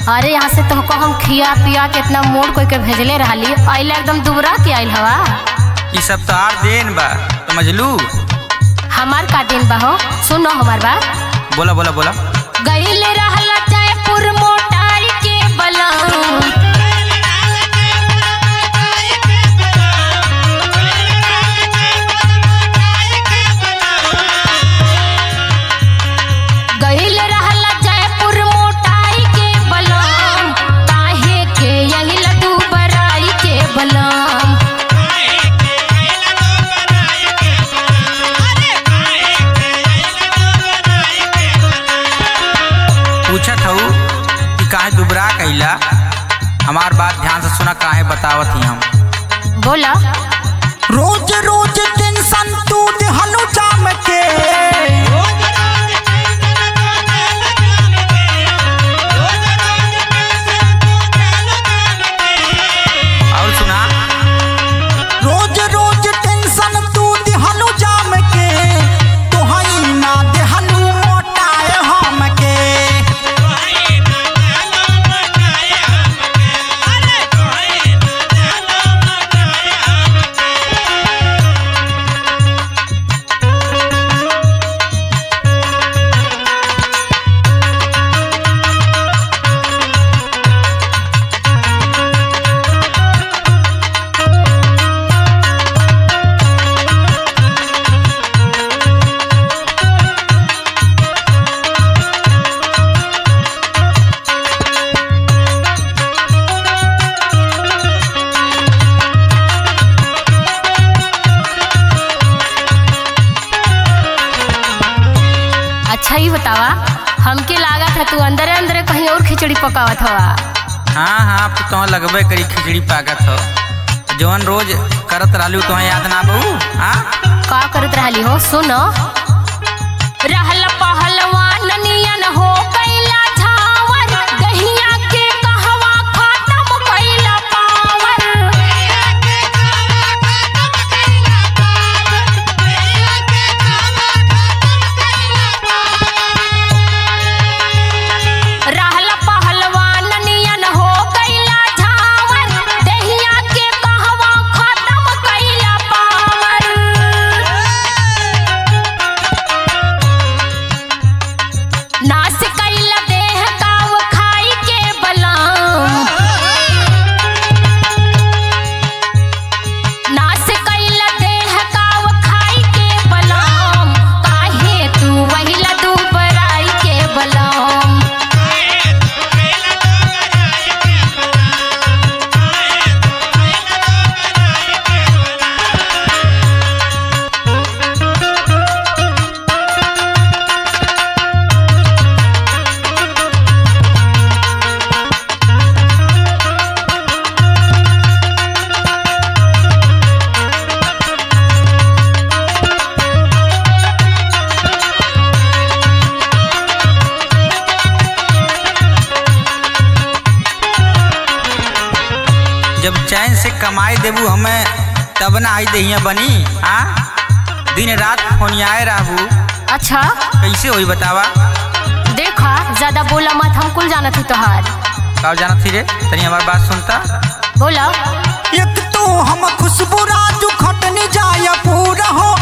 अरे यहाँ से तो हम खिया पिया के इतना मोड़ कोई के भेजले रहली अइला एकदम दुबरा के आइल हवा ई सब तो आर देन बा समझलू हमार का दिन बा हो सुनो हमार बात बोला बोला बोला गइल रहला जयपुर मोटाई के बलम गइल रहला जयपुर मोटाई के बलम काहे के यही लड्डू बराई के बलम पूछत हूँ कि काहे दुबरा कैला हमार बात ध्यान से सुना काहे बतावत ही हम बोला रोज रोज टेंशन तू दिहनु जाम के और सुना रोज रोज टेंशन तू दिहनु जाम के तोहई ना दिहनु मोटाए हम के अच्छा ही बतावा हमके लागत है तू अंदर अंदर कहीं और खिचड़ी पकावत हवा हाँ हाँ अब तो तुम लगबे करी खिचड़ी पाकत हो जवन रोज करत रहलू तुम्हें याद ना बहू हाँ का करत रहली हो सुनो रहल पहलवान नियन हो कैला झावर गहिया के कहवा खत्म कैला पावर रहल पहलवान नियन हो कैला झावर दहिया के कहवा खत्म कैला पावर नास कैला देह काव खाई के बलम नास कैला देह काव खाई के बलम काहे तू वही लड्डू बराई के बलम जब चैन से कमाई देबू हमें तब ना आई दहिया बनी हाँ दिन रात फोनियाए रहबू अच्छा कैसे होई बतावा देखा ज्यादा बोला मत हम कुल जानत ही तोहार का जाना थी रे तनी हमार बात सुनता बोला एक तो हम खुशबू राजू खटनी जाय पूरा हो